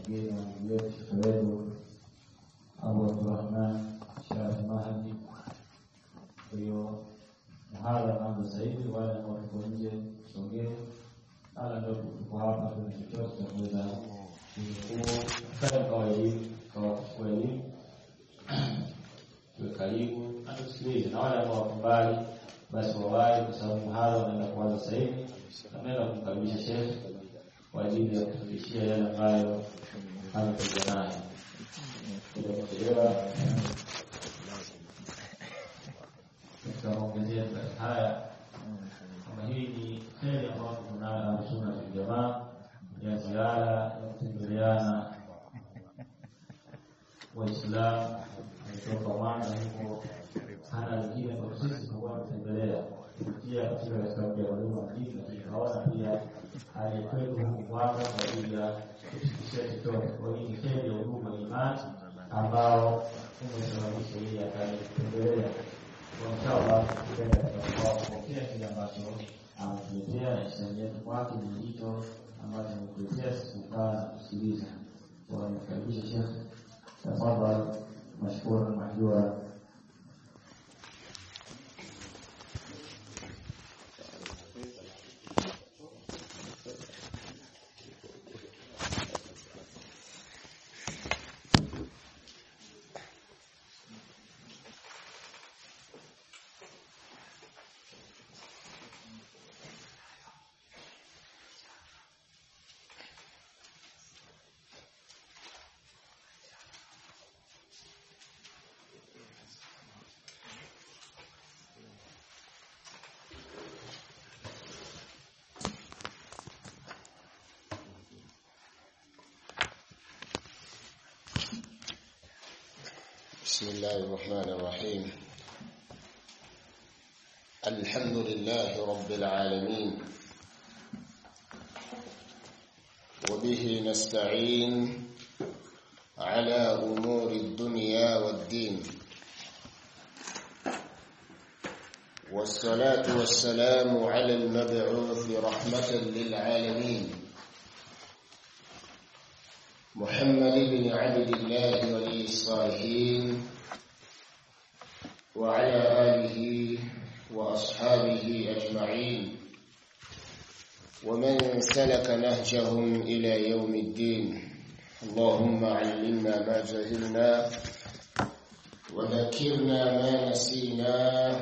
wageni wa ndugu yetu shekhe wetu Abu Abdurrahman Sharafi Mahdi. Kwa hiyo mhadhara unaanza sasa hivi, wale ambao tuko nje sogee, wala ndio tuko hapa, tuna chochote cha kuweza kufanya kwa elimu, kwa kuchukua elimu tuwe karibu na tusikilize, na wale ambao wako mbali basi wawahi, kwa sababu mhadhara unaenda kuanza sasa hivi. Tunaenda kumkaribisha shehe kwa ajili ya kufikishia yale ambayo amekuja nayo bila kuchelewa. Katika maongezeo haya, kama hii ni heri ambayo tunayo Sunna wal Jamaa ya ziara ya kutembeleana Waislamu kutoka Mwanza huko hana lingine kwa sisi kwa kutembelea kupitia katika hesabu ya huduma mjini, lakini kaona pia aliyekwetu huku Mwanza kwa ajili ya kufikishia chochote. Kwa hiyo ni heri ya huduma ya imani ambao umesababisha hii akaja kutembelea kwa inshallah, kupenda kwa kupokea kile ambacho ametuletea na Islamu yetu kwake ni hicho ambacho ametuletea sisi kukaa na kusikiliza. Kwa nikaribisha Shekhe, tafadhali mashkura mahjura. بسم الله الرحمن الرحيم الحمد لله رب العالمين وبه نستعين على أمور الدنيا والدين والصلاة والسلام على المبعوث رحمة للعالمين محمد بن عبد الله ولي الصالحين وعلى آله وأصحابه أجمعين ومن سلك نهجهم إلى يوم الدين اللهم علمنا ما جهلنا وذكرنا ما نسينا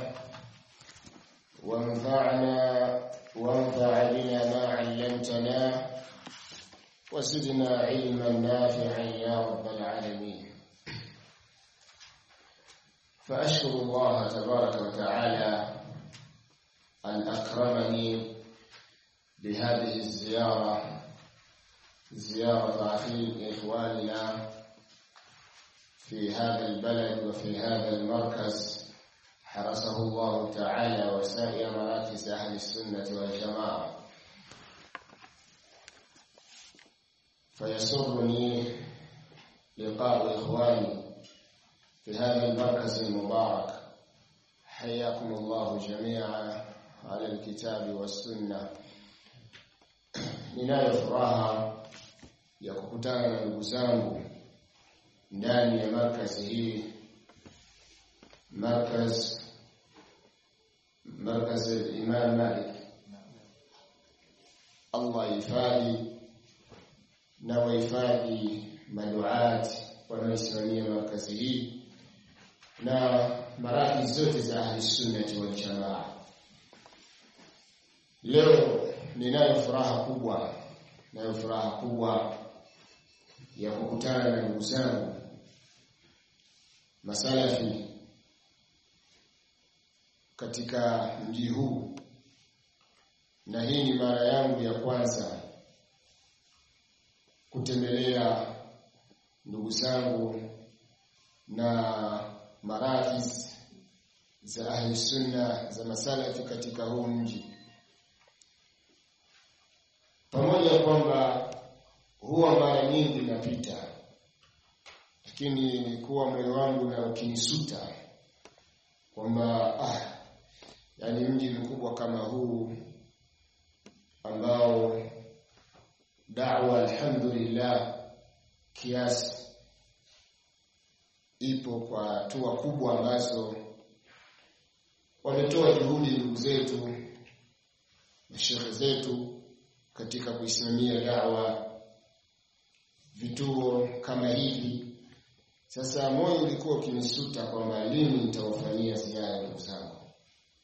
وانفعنا وانفع بنا ما علمتنا وزدنا علما نافعا يا رب العالمين فأشكر الله تبارك وتعالى أن أكرمني بهذه الزيارة زيارة أخي إخواننا في هذا البلد وفي هذا المركز حرسه الله تعالى وسائر مراكز أهل السنة والجماعة فيسرني لقاء إخواني في هذا المركز المبارك حياكم الله جميعا على الكتاب والسنة ninayo furaha ya kukutana na ndugu zangu ndani ya markazi hii markaz markaz al-Imam Malik Allah ifadhi na wahifadhi maduati wanaoisimamia markazi hii na maradhi zote za ahli sunnati wal jamaa. Leo ninayo furaha kubwa, nayo furaha kubwa ya kukutana na ndugu zangu masalafi katika mji huu, na hii ni mara yangu ya kwanza kutembelea ndugu zangu na marakis za ahli sunna za masalafi katika huu mji, pamoja kwamba huwa mara nyingi napita, lakini nilikuwa moyo wangu na ukinisuta kwamba ah, yani mji mkubwa kama huu ambao da'wa alhamdulillah kiasi ipo kwa hatua kubwa ambazo wametoa juhudi ndugu zetu mashehe zetu katika kuisimamia dawa vituo kama hivi sasa moyo ulikuwa ukinisuta kwamba lini nitawafanyia ziara ndugu zangu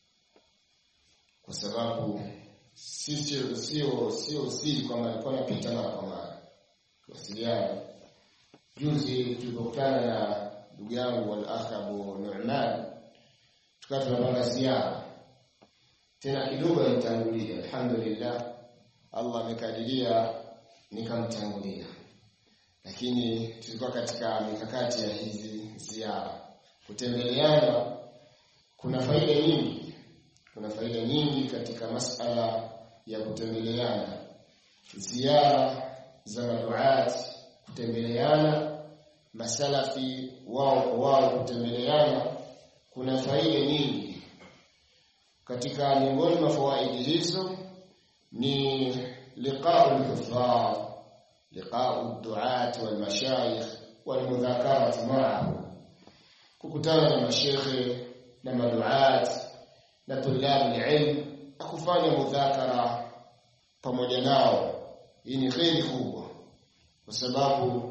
kwa sababu sio sio sio siri kwamba nilikuwa napita mara kwa mara kuwasiliana juzi tulipokutana na ndugu yangu al-akh Abu Nu'man tukawa tunapanga ziara tena kidogo nitangulia alhamdulillah Allah amekadiria nikamtangulia lakini tulikuwa katika mikakati ya hizi ziara kutembeleana kuna faida nyingi kuna faida nyingi katika masala ya kutembeleana ziara za maduat kutembeleana masalafi wao kwa wao kutembeleana kuna faida nyingi katika miongoni mwa fawaidi hizo ni liqa'u al-huffaz liqa'u ad-du'at wal-mashayikh wal-mudhakarat ma'ahu kukutana na mashekhe na maduat na tulab al-ilm kufanya mudhakara pamoja nao hii ni kheri kubwa kwa sababu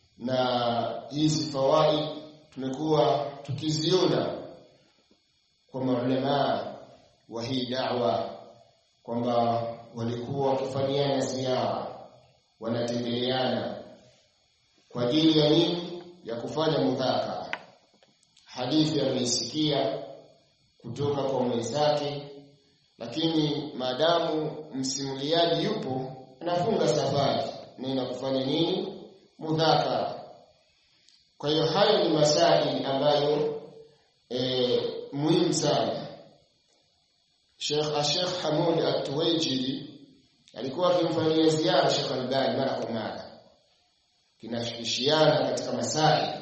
na hizi fawaid tumekuwa tukiziona kwa maulama wa hii da'wa kwamba walikuwa wakifanyiana ziara wanatembeleana kwa ajili ya nini ya kufanya mudhakara hadithi ameisikia kutoka kwa mwenzake lakini maadamu msimuliaji yupo anafunga safari na kufanya nini mudhakara kwa hiyo hayo ni masaili ambayo e, muhimu sana Sheikh Sheikh Hamud At-Tuwaijili alikuwa akimfanyia ziara Sheikh Albani mara kwa mara kinashikishiana katika masaili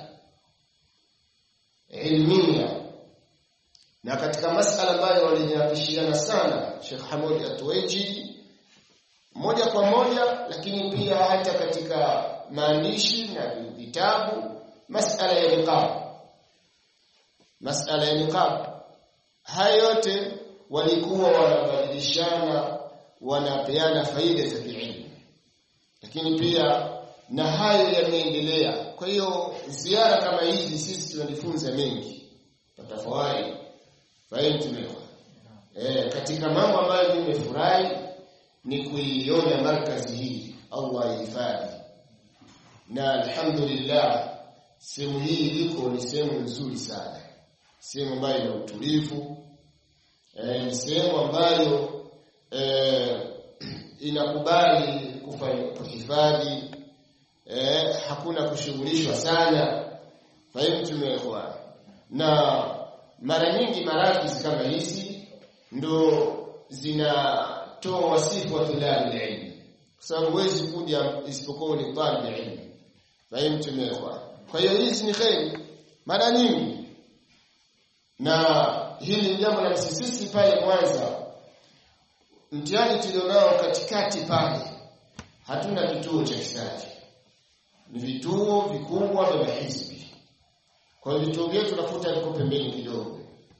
ilmia na katika masala ambayo walijihakishiana sana Sheikh Hamud At-Tuwaijili moja kwa moja lakini pia hata katika maandishi na vitabu masala ya niqab masala ya niqab haya yote walikuwa wanabadilishana wanapeana faida za kielimu lakini pia na hayo yameendelea kwa hiyo ziara kama hizi sisi tunajifunza mengi tutafawahi fahimu eh katika mambo ambayo nimefurahi ni kuiona markazi hii Allah ihifadhi na alhamdulillah sehemu hii iliko ni sehemu nzuri sana sehemu ambayo ina utulivu eh, ni sehemu ambayo eh, inakubali kufanya kuhifadhi eh, hakuna kushughulishwa sana fahimu tumekuwa na mara nyingi marakis kama hizi ndo zinatoa wasifu wa tulabi ilmu kwa sababu huwezi kuja isipokuwa ni talibu ilmu fahimu tumekuwa kwa hiyo hizi ni kheri mara nyingi na hili ni jambo la sisi pale Mwanza mtihani tulionao katikati pale hatuna kituo cha kisafi ni vituo vikubwa vya mahizbi kwa hiyo vituo vyetu tunakuta viko pembeni kidogo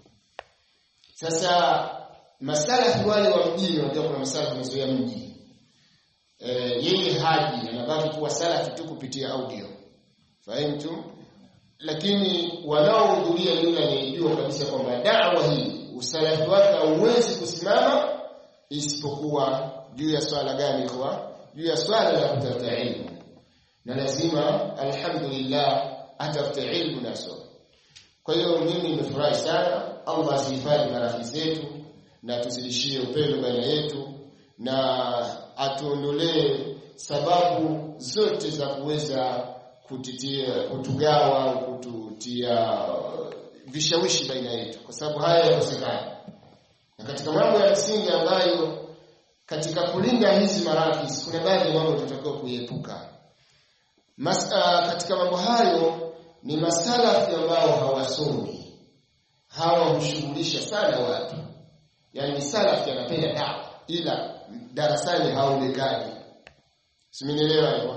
sasa masala wale wa mjini wanajua kuna masala kumezoea mji e, yeye haji anabaki kuwa salafi tu kupitia audio fahimu lakini wanaohudhuria ni yule anayejua kabisa kwamba da'wa hii usalafi wake hauwezi kusimama isipokuwa juu ya swala gani kwa juu ya swala la kutafuta ilmu na lazima alhamdulillah atafute ilmu naso kwa hiyo mimi nimefurahi sana Allah asihifadhi marafiki zetu na tuzidishie upendo baina yetu na atuondolee sababu zote za kuweza kutitia kutugawa au kututia vishawishi baina yetu kwa sababu haya yakosekana na katika mambo ya msingi ambayo katika kulinda hizi marakis kuna baadhi ya mambo tunatakiwa kuiepuka Masala katika mambo hayo ni masalafi ambao hawasomi hawa hushughulisha sana watu yani salafi anapenda dawa ila darasani haonekani simenielewa hivyo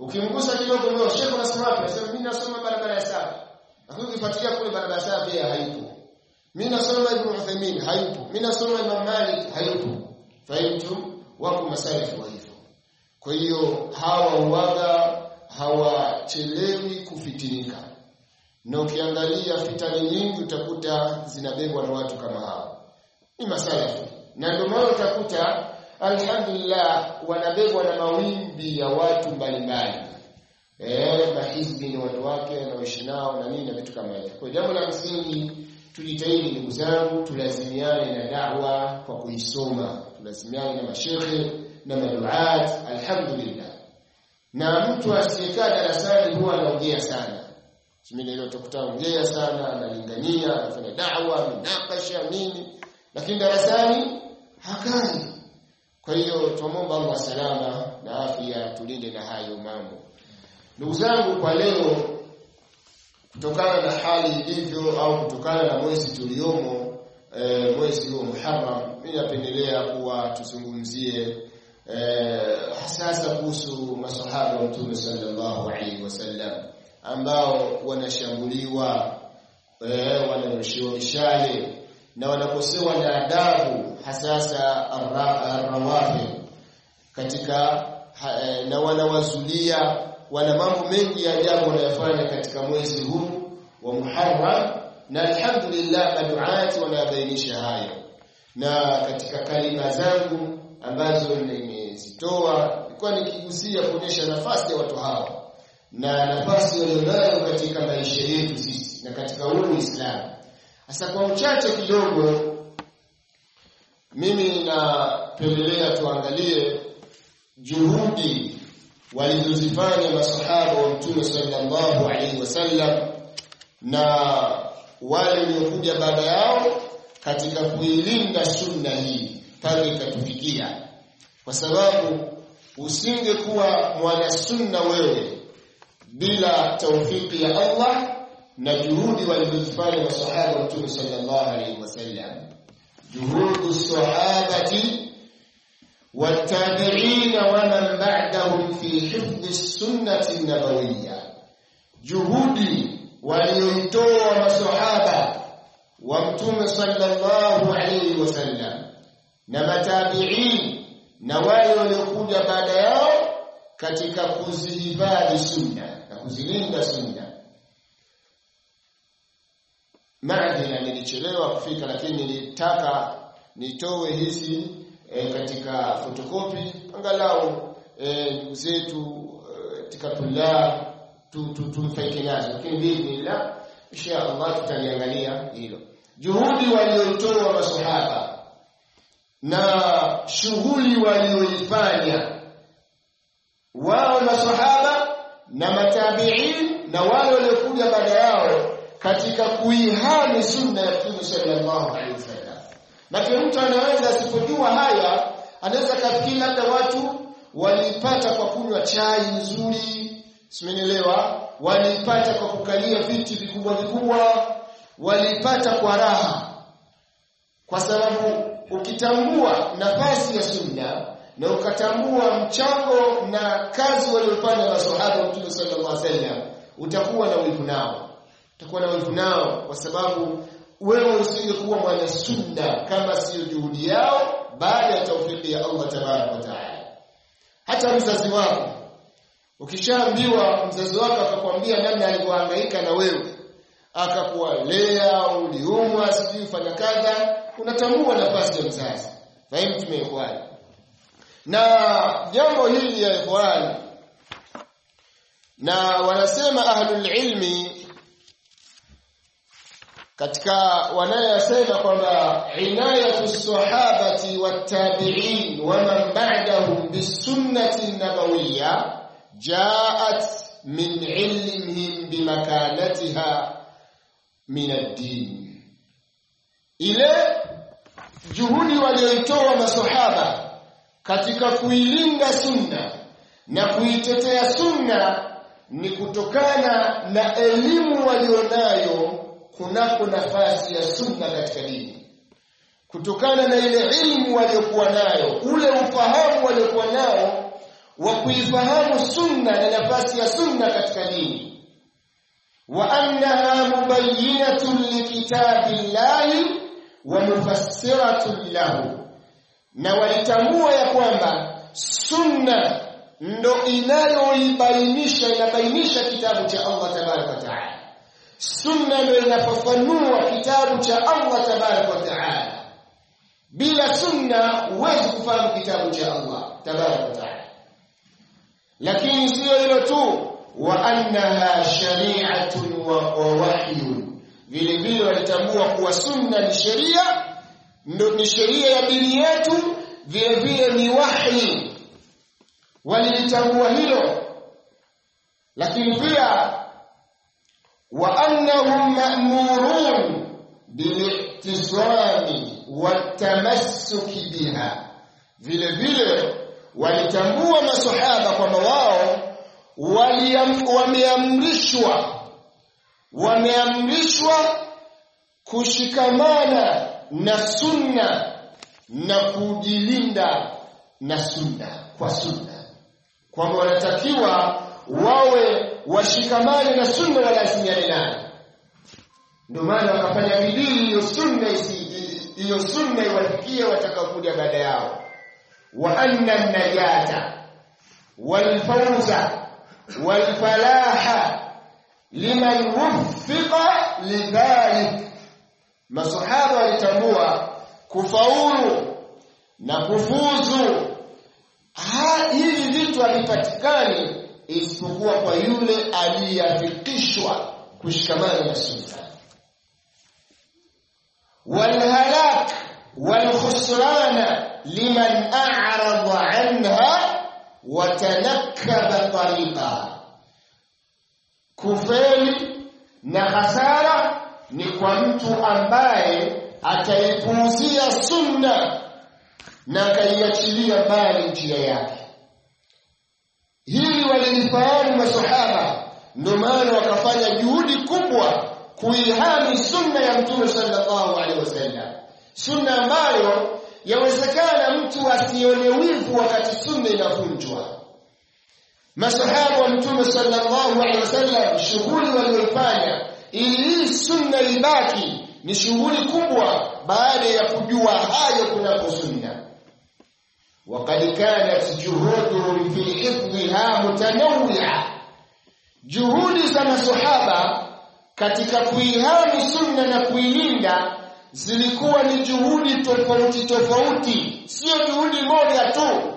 ukimgusa kidogo leo shekhe unasema wapi anasema mimi nasoma barabara ya saba lakini ukifuatilia kule barabara ya saba pia haipo mimi nasoma ibn Uthaymeen hayupo mimi nasoma Imam Malik hayupo fahimu wako masalifu wa hivyo kwa hiyo hawa uwaga hawachelewi kufitinika na ukiangalia fitani nyingi utakuta zinabebwa na watu kama hao ni masalafu na ndio maana utakuta alhamdulillah wanabebwa na mawimbi ya watu mbalimbali eh mahizbi ni watu wake na waishi nao na nini na vitu kama hivyo kwa jambo la msingi tujitahidi ndugu zangu tulazimiane na da'wa kwa kuisoma tulazimiane na mashehe na maduat alhamdulillah na mtu asiyekaa darasani huwa anaongea sana Simini ile utakuta ongea sana analingania anafanya da'wa minakasha nini lakini darasani hakai kwa hiyo tuomba Allah salama na afya tulinde na hayo mambo ndugu zangu kwa leo kutokana na hali ilivyo au kutokana na mwezi tuliomo e, mwezi huo Muharram mimi napendelea kuwa tuzungumzie e, hasasa kuhusu masahaba wa Mtume sallallahu alaihi wasallam ambao wanashambuliwa e, wanarushiwa mishale na wanakosewa na adabu hasasa arrawafi katika ha, e, na wanawazulia wana mambo mengi ya ajabu wanayofanya katika mwezi huu wa Muharram na alhamdulillah maduati wanabainisha hayo na katika kalima zangu ambazo nimezitoa nilikuwa nikigusia kuonyesha nafasi ya watu hawa na nafasi walionayo katika maisha yetu sisi na katika huu Uislamu sasa kwa uchache kidogo mimi napendelea tuangalie juhudi walizozifanya masahaba wa Mtume sallallahu alaihi wasallam na wale waliokuja baada yao katika kuilinda sunna hii pale ikatufikia kwa sababu usingekuwa mwana sunna wewe bila taufiki ya Allah na juhudi walizozifanya masahaba wa Mtume sallallahu alaihi wasallam juhudu sahabati والتابعين ومن بعدهم في حفظ السنة النبوية juhudi walioitoa masahaba wa mtume sallallahu alayhi wasallam na matabi'in na wale waliokuja baada yao katika kuzihifadhi sunna na kuzilinda sunna maadhina nilichelewa kufika lakini nilitaka nitoe hizi e, katika fotokopi angalau ndugu e, zetu katika e, tulab tumfaike tu, nazo lakini biidhnillah insha Allah tutaliangalia hilo juhudi walioitoa masahaba na shughuli walioifanya wao masahaba na matabiin na wale waliokuja baada yao katika kuihami sunna ya Mtume sallallahu alaihi wasallam na mtu anaweza asipojua haya anaweza kafikiri labda watu walipata kwa kunywa chai nzuri simenielewa walipata kwa kukalia viti vikubwa vikubwa walipata kwa raha kwa sababu ukitambua nafasi ya sunna na ukatambua mchango na kazi waliofanya maswahaba wa Mtume sallallahu alaihi wasallam utakuwa na wivu nao utakuwa na wivu nao kwa sababu wewe usingekuwa mwana sunna kama sio juhudi yao baada ya taufiki ya Allah tabaraka wa taala hata mzazi wako ukishaambiwa mzazi wako akakwambia namna alivyohangaika na wewe akakuwalea uliumwa sijui fanya kadha unatambua nafasi ya mzazi fahimu tumeikwani na jambo hili ya ikhwani na wanasema ahlul ilmi katika wanayosema kwamba inayatu sahabati wattabi'in wa man ba'dahum bisunnati nabawiyya jaat min ilmihim bimakanatiha min ad-din ile juhudi walioitoa masahaba katika kuilinda sunna na kuitetea sunna ni kutokana na elimu walionayo kunako nafasi ya sunna katika dini kutokana na ile ilmu waliokuwa nayo ule ufahamu waliokuwa nao wa kuifahamu sunna na nafasi ya sunna katika dini wa annaha mubayyinatun likitabillahi wa mufassiratun lahu na walitambua ya kwamba sunna ndo inayoibainisha inabainisha kitabu cha Allah tabaraka wa taala sunna ndo inafafanua kitabu cha Allah tabaraka wa taala bila sunna huwezi kufahamu kitabu cha Allah tabaraka wa taala lakini sio hilo tu wa annaha shari'atun wa wahyun vile vile walitambua kuwa sunna ni sheria ndo ni sheria ya dini yetu vile vile ni wahyi walilitambua hilo lakini pia wa annahum ma'murun bilihtisami watamassuki biha vile vile walitambua masahaba kwamba wao wameamrishwa wameamrishwa kushikamana na sunna na kujilinda na sunna kwa sunna kwamba wanatakiwa wawe washikamane na sunna walazimiane nayo ndio maana wakafanya bidii hiyo sunna hiyo sunna iwafikie watakaokuja baada yao wa anna najata walfawza walfalaha liman wuffiqa lidhalik masahaba walitambua kufaulu na kufuzu hivi vitu havipatikani isipokuwa kwa yule aliyeafikishwa kushikamana na sunna walhalak walkhusrana liman a'rada anha watanakkaba tariqa kufeli na hasara ni kwa mtu ambaye ataipuuzia sunna na akaiachilia mbali njia yake hili walilifahamu masahaba ndio maana wakafanya juhudi kubwa kuihami sunna ya mtume sallallahu alaihi wasallam sunna ambayo yawezekana mtu asione wivu wakati sunna inavunjwa masahaba wa mtume sallallahu alaihi wasallam shughuli walioifanya ili hii sunna ibaki ni shughuli kubwa baada ya kujua hayo kunapo sunna وقد كانت جهودهم في حفظها متنوعة juhudi za masahaba katika kuihami sunna na kuilinda zilikuwa ni juhudi tofauti tofauti sio juhudi moja tu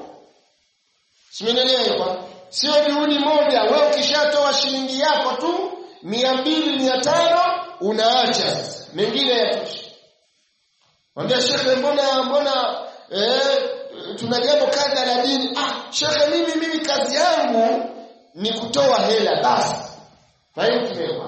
simenielewa sio juhudi moja wewe ukishatoa shilingi yako tu mia mbili mia tano unaacha sasa mengine yatosha mwambia shekhe mbona mbona eh, tuna jambo kadha la dini ah shekhe mimi mimi kazi yangu ni kutoa hela basi fahimu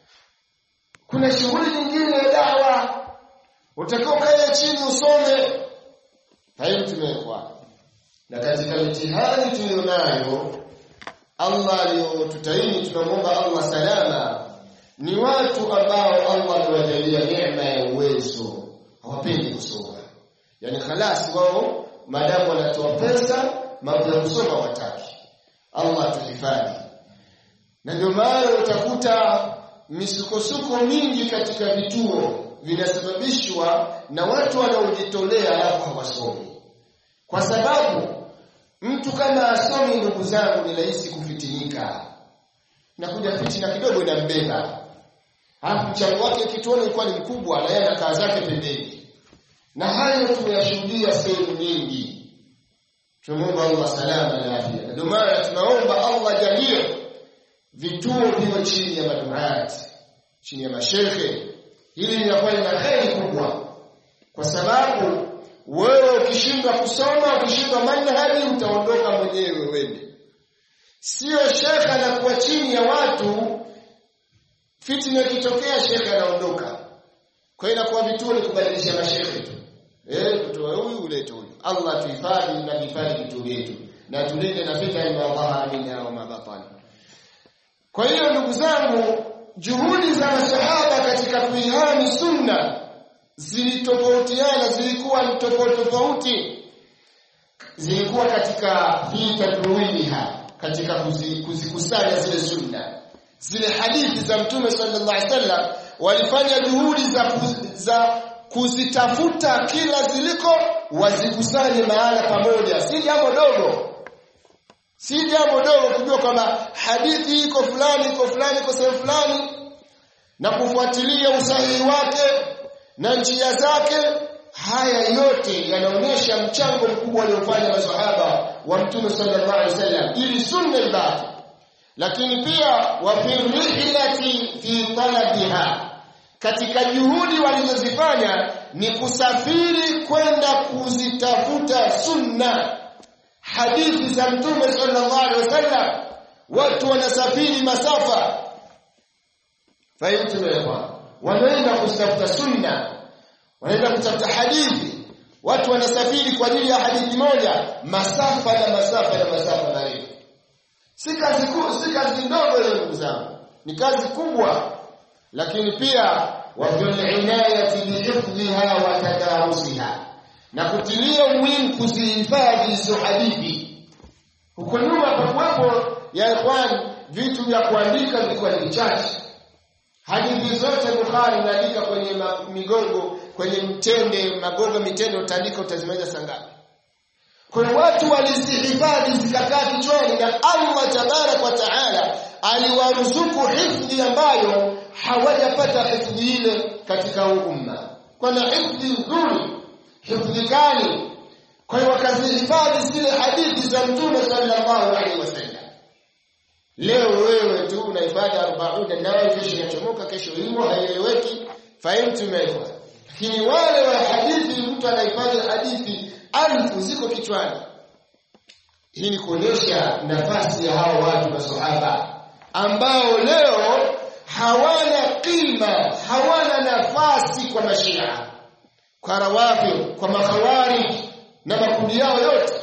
kuna shughuli nyingine ya dawa utakiwa kae chini usome fahimu tumekwa na katika mitihani tulionayo Allah aliyotutaini tunamwomba Allah salama ni watu ambao Allah amewajalia neema ya uwezo hawapendi kusoma yani khalasi wao maadamu wanatoa pesa mambo ya kusoma wataki Allah tuhifadhi na ndio maana utakuta misukosuko mingi katika vituo vinasababishwa na watu wanaojitolea alafu hawasomi kwa sababu mtu kama asomi ndugu zangu ni rahisi kufitinika na kuja fitina kidogo inambeba alafu mchango wake kituoni ulikuwa ni mkubwa na yeye anakaa zake pembeni na hayo tumeyashuhudia sehemu nyingi tunamwomba Allah salama na afya ndio maana tunaomba Allah jalie vituo viwe chini ya maduati chini ya mashekhe hili linakuwa lina kheri kubwa kwa sababu wewe ukishindwa kusoma ukishindwa manhaji utaondoka mwenyewe wende sio shekhe anakuwa chini ya watu fitna ikitokea shekhe anaondoka kwa hiyo inakuwa vituo ni kubadilisha mashekhe tu eh kutoa huyu ulete huyu Allah tuhifadhi na hifadhi vituo vyetu na tulinde na fitna ya Allah minha wa mabatani kwa hiyo ndugu zangu juhudi za masahaba katika kuihami sunna zilitofautiana zilikuwa ni tofauti tofauti zilikuwa katika fi tadruwiha katika kuzikusanya zile sunna zile hadithi za mtume sallallahu alaihi wasallam walifanya juhudi za, kuz, za kuzitafuta kila ziliko wazikusanye mahala pamoja si jambo dogo si jambo dogo kujua kwamba hadithi iko fulani iko fulani iko sehemu fulani na kufuatilia usahihi wake na njia zake haya yote yanaonyesha mchango mkubwa aliofanya masahaba wa mtume sallallahu alaihi wasallam ili sunna ibaki lakini pia wa fi rihlati fi talabiha katika juhudi walizozifanya ni kusafiri kwenda kuzitafuta sunna hadithi za mtume sallallahu alaihi wasallam watu wanasafiri masafa fahimu wanaenda kutafuta sunna wanaenda kutafuta hadithi watu wanasafiri kwa ajili ya hadithi moja masafa na masafa na masafa marefu si kazi kuu si kazi ndogo ile ndugu zangu ni kazi kubwa lakini pia wa fil inayati bihifdhiha wa tadarusiha na kutilia umuhimu kuzihifadhi hizo hadithi huko nyuma pakuwepo ya ikhwan vitu vya kuandika vilikuwa ni vichache hadithi zote Bukhari unaandika kwenye migongo kwenye mtende magogo mitende utaandika utazimaliza sangapi kwa watu walizihifadhi zikakaa kichwani na Allah tabarak wa taala aliwaruzuku hifdhi ambayo hawajapata hifdhi ile katika huu umma kuna hifdhi nzuri hifdhi kali kwa hiyo wakazihifadhi zile hadithi za mtume sallallahu alaihi wasallam leo wewe tu unahifadhi 40 nawe kesho inachomoka kesho imo haieleweki fahimu tumewekwa lakini wale wa hadithi mtu anahifadhi hadithi alfu ziko kichwani hii ni kuonyesha nafasi ya hao watu masahaba ambao leo hawana kima hawana nafasi kwa mashia kwa rawafi kwa makhawarij na makundi yao yote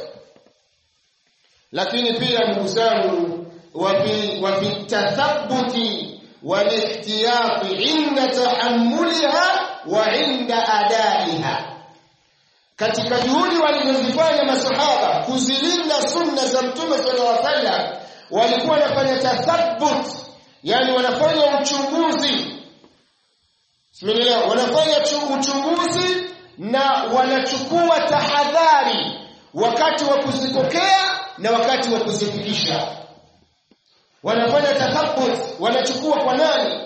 lakini pia ndugu zangu wa fi tathabbuti walihtiyati inda tahammuliha wa inda adaiha katika juhudi walizozifanya masahaba kuzilinda sunna za mtume sallallahu alaihi wasallam walikuwa wanafanya tathabbut yani wanafanya uchunguzi Simenielewa wanafanya uchunguzi na wanachukua tahadhari wakati wa kuzipokea na wakati wa kuzifikisha wanafanya tathabbut wanachukua kwa nani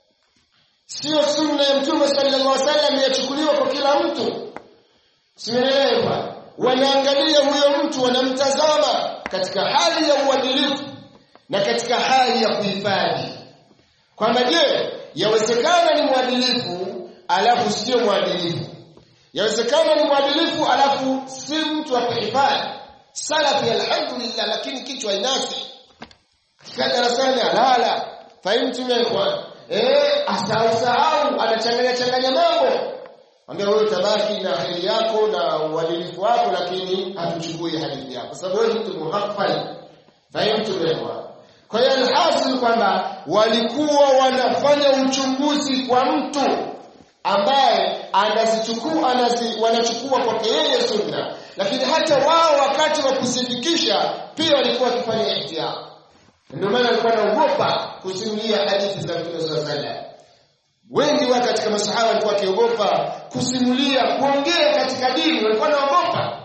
sio sunna ya mtume sallallahu alaihi wasallam yachukuliwa kwa kila mtu simeelewa wanaangalia huyo mtu wanamtazama katika hali ya uadilifu na katika hali ya kuhifadhi kwamba je yawezekana ni mwadilifu alafu sio mwadilifu yawezekana ni mwadilifu alafu si mtu wa kuhifadhi salafi alhamdulillah lakini kichwa inasi katika darasani alala fahimu tumekwa eh asahau anachanganya changanya mambo Ambia wewe tabaki na hali yako na uadilifu wako lakini hatuchukui hadithi yako. Sababu wewe mtu muhaffal. Fahimu tumekwa. Kwa hiyo alhasil kwamba walikuwa wanafanya uchunguzi kwa mtu ambaye anazichukua anazi, wanachukua kwake yeye sunna lakini hata wao wakati wa kusifikisha pia walikuwa wakifanya ihtiyat ndio maana alikuwa anaogopa kusimulia hadithi za Mtume sallallahu alaihi wasallam wengi wa katika masahaba walikuwa wakiogopa kusimulia kuongea katika dini walikuwa wanaogopa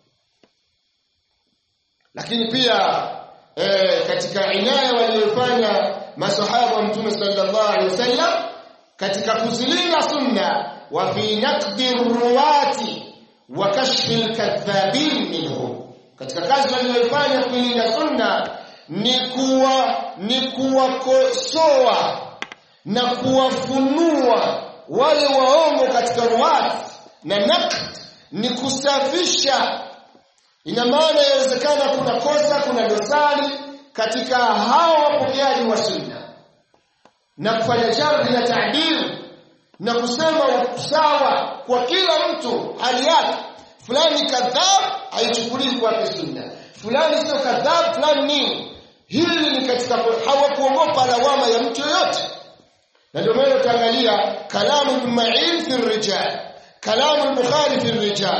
lakini pia e, katika inaya waliyofanya masahaba wa mtume sallallahu alaihi wasallam katika kuzilinda sunna wa fi naqdi ruwati wa kashfi alkadhabin minhum katika kazi waliyofanya kuilinda sunna ni kuwa ni kuwakosoa na kuwafunua wale waongo katika ruwati na naqd ni kusafisha ina maana inawezekana kuna kosa kuna dosari katika hao wapokeaji wa sunna na kufanya jarhi na taadili na kusema sawa kwa kila mtu hali yake fulani kadhab haichukuliwi kwa sunna fulani sio kadhab fulani nini hili ni katika hawakuogopa lawama ya mtu yoyote na ndio maana utaangalia kalamu Ibn Ma'in fi rijal kalamu al-Bukhari fi rijal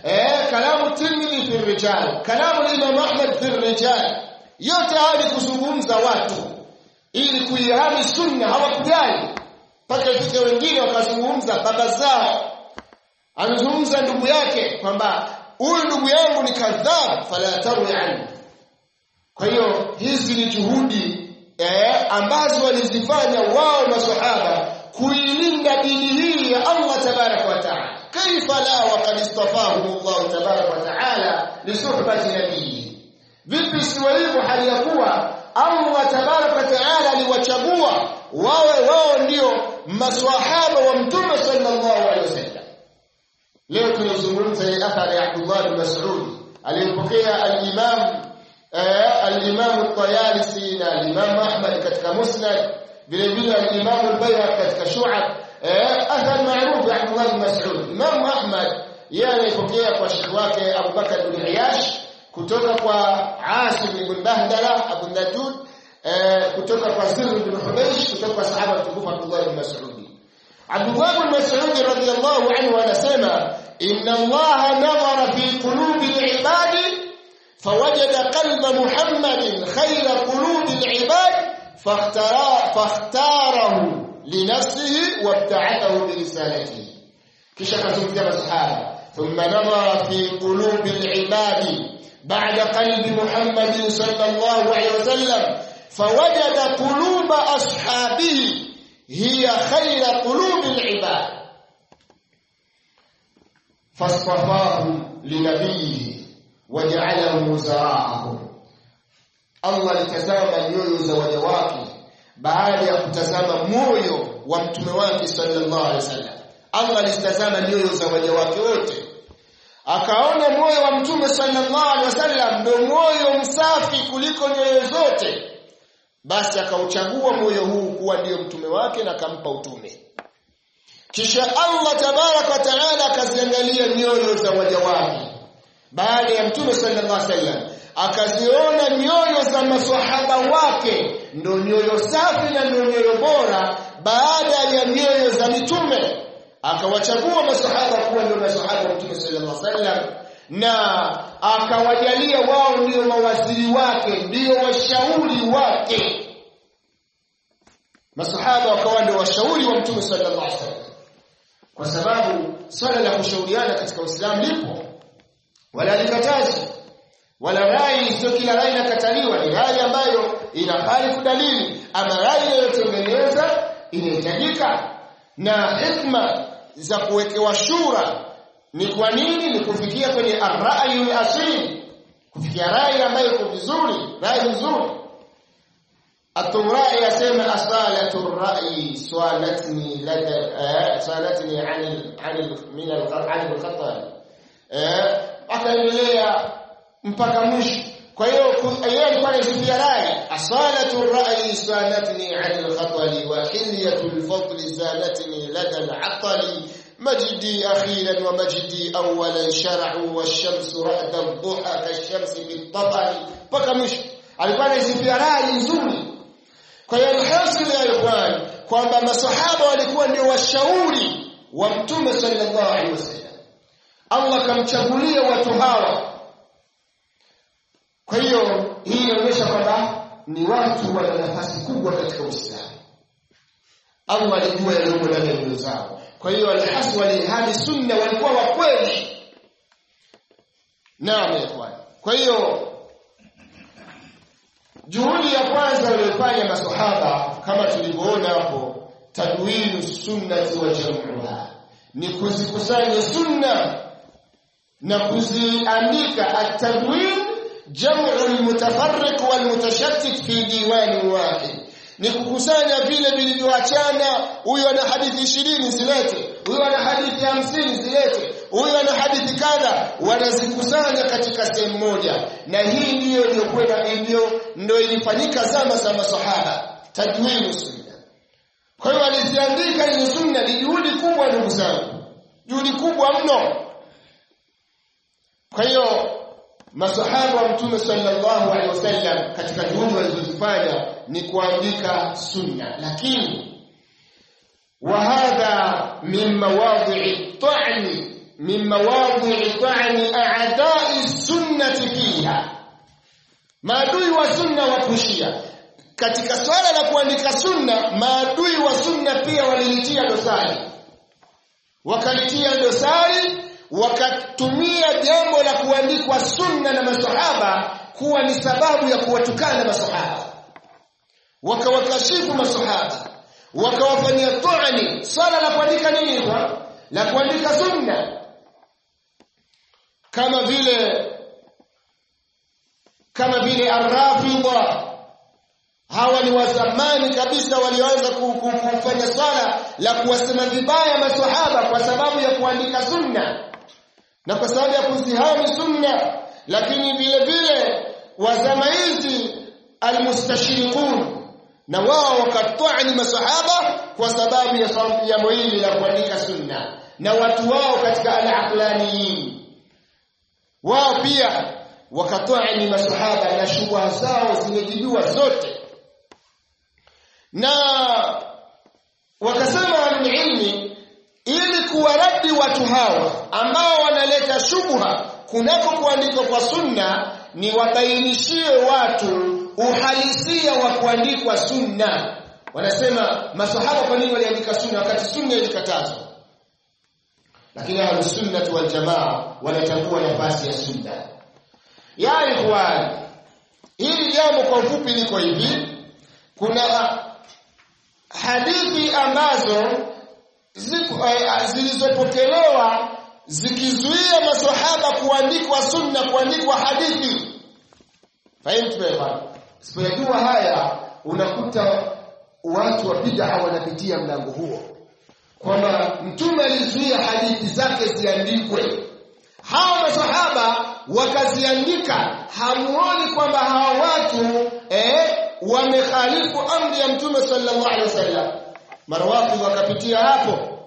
eh kalamu Tirmidhi fi rijal kalamu Imam Ahmad fi rijal yote haya ni kuzungumza watu ili kuihami sunna hawakujali mpaka ifike wengine wakazungumza baba zao amezungumza ndugu yake kwamba huyu ndugu yangu ni kadhab fala tarwi anhu kwa hiyo hizi ni juhudi eh, ambazo walizifanya wao maswahaba kuilinda dini hii ya Allah tabarak wa taala kaifa la waqad istafahum Allah tabarak wa taala li suhbati nabiyyi vipi siwa hivyo hali ya kuwa Allah tabarak wa taala aliwachagua wawe wao ndio maswahaba wa mtume sallallahu alaihi wasallam leo tunazungumza ile athari ya Abdullah bin Mas'ud aliyopokea al-Imam al-Imam al-Tayalisi na al-Imam Ahmad katika Musnad vile vile al-Imam al-Bayhaqi katika Shu'ab athar maarufu ya Abdullah bin Mas'ud Imam Ahmad yeye alipokea kwa shekhi wake Abu Bakar bin Iyash kutoka kwa Asim ibn Bahdala Abu Najud kutoka kwa Sirr bin Hubaysh kutoka kwa sahaba mtukufu Abdullah bin Mas'ud Abdullah bin Mas'ud radhiyallahu anhu anasema inna Allah nadhara fi qulubi al-ibadi فوجد قلب محمد خير قلوب العباد فاختار فاختاره لنفسه وابتعثه برسالته kisha kazungumzia masahaba thumma nadhara fi qulubi al-ibadi ba'da qalbi Muhammad sallallahu alayhi wasallam fawajada quluba ashabihi hiya khayra qulubi al-ibad fasfafahum linabiyhi waja'alahum wuzara'ahum Allah alitazama nyoyo za waja wake baada ya kutazama moyo wa mtume wake sallallahu alaihi wasallam Allah alitazama nyoyo za waja wake wote akaona moyo wa mtume sallallahu alaihi wasallam ndio moyo msafi kuliko nyoyo zote basi akauchagua moyo huu kuwa ndiyo mtume wake na akampa utume kisha Allah tabarak wa taala akaziangalia nyoyo za waja wake baada ya mtume sallallahu alaihi wasallam akaziona nyoyo za maswahaba wake ndo nyoyo safi na ndo nyoyo bora baada ya nyoyo za mitume akawachagua maswahaba kuwa ndio maswahaba wa mtume sallallahu alaihi wasallam na akawajalia wao ndio mawaziri wake ndio washauri wake maswahaba wakawa ndio washauri wa mtume sallallahu alaihi wasallam kwa sababu swala la kushauriana katika Uislamu lipo wala likatazi wala rai sio kila rai inakataliwa ni rai ambayo inafali kudalili ama rai inayotengeneza inahitajika na hikma za kuwekewa shura ni kwa nini ni kufikia kwenye ar-ra'yu al-asil kufikia rai ambayo iko vizuri rai nzuri At-Tumrai yasema asalatu ar-ra'yi swalatni lada salatni 'an 'an min al-qat'i al-khata eh akaendelea mpaka mwisho kwa hiyo yeye alikuwa anasifia rai asalatu ar-ra'yi salatni 'an al-khatali wa hilyatu al-fadli zalatni lada al-'atali مجدي أخيرا ومجدي أولا شرع والشمس رأد الضحى كالشمس بالطبع mpaka mwisho alikuwa anasifia rai nzuri kwa hiyo alhasil ya ikhwan kwamba masahaba walikuwa ndio washauri wa mtume sallallahu alaihi wasallam Allah kamchagulia watu hawa kwa hiyo hii inaonyesha kwamba ni watu wana nafasi kubwa katika Uislamu Allah alijua yaliyomo ndani ya nyoyo zao kwa hiyo alhasu walihadi sunna walikuwa wa kweli naam ikhwan kwa hiyo juhudi ya kwanza waliyofanya maswahaba kama tulivyoona hapo tadwinu sunnati wa jam'uha ni kuzikusanya sunna na kuziandika at-tadwin jam'u al-mutafarriq wal-mutashattit fi diwan wahid ni kukusanya vile vilivyoachana huyu ana hadithi ishirini zilete huyu ana hadithi hamsini zilete huyu ana hadithi kadha wanazikusanya katika sehemu moja na hii ndiyo iliyokwenda ndio ndio ilifanyika zama za masahaba tadwinu sunna kwa hiyo aliziandika hizo sunna ni juhudi kubwa ndugu zangu juhudi kubwa mno kwa hiyo masahaba wa mtume sallallahu alaihi wasallam katika juhudi walizozifanya ni kuandika sunna lakini wa hadha min mawadhi'i ta'ni min mawadhi'i ta'ni a'da'i sunnati fiha maadui wa sunna wakushia katika swala la kuandika sunna maadui wa sunna pia walilitia dosari wakalitia dosari wakatumia jambo la kuandikwa sunna na masahaba kuwa ni sababu ya kuwatukana masahaba wakawakashifu masahaba wakawafanyia tuani swala la kuandika nini kwa la kuandika sunna kama vile kama vile arrafidha hawa ni wa zamani kabisa walioanza kufanya swala la kuwasema vibaya maswahaba kwa sababu ya kuandika sunna na kwa sababu ya kuzihami sunna lakini vile vile wa zama hizi almustashriqun na wao wakatwani masahaba kwa sababu ya jambo hili la kuandika sunna na watu wao katika al-aqlaniyin wao pia wakatwani masahaba na shubha zao zimejibiwa zote na wakasema ilmi ili kuwaradi watu hawa ambao wanaleta shubha kunako kuandikwa kwa sunna ni wabainishie watu uhalisia wa kuandikwa sunna wanasema masahaba kwa nini waliandika sunna wakati sunna ilikatazwa lakini ahlus sunnah wal jamaa wanatambua nafasi ya sunna ya ikhwan hili jambo kwa ufupi liko hivi kuna hadithi ambazo zilizopokelewa zikizuia maswahaba kuandikwa sunna kuandikwa hadithi fahimu sipojua haya unakuta watu wa bid'a wanapitia mlango huo kwamba mtume alizuia hadithi zake ziandikwe hawa masahaba wakaziandika hamuoni kwamba hawa watu eh, wamekhalifu amri ya mtume sallallahu alaihi wasallam marwafi wakapitia hapo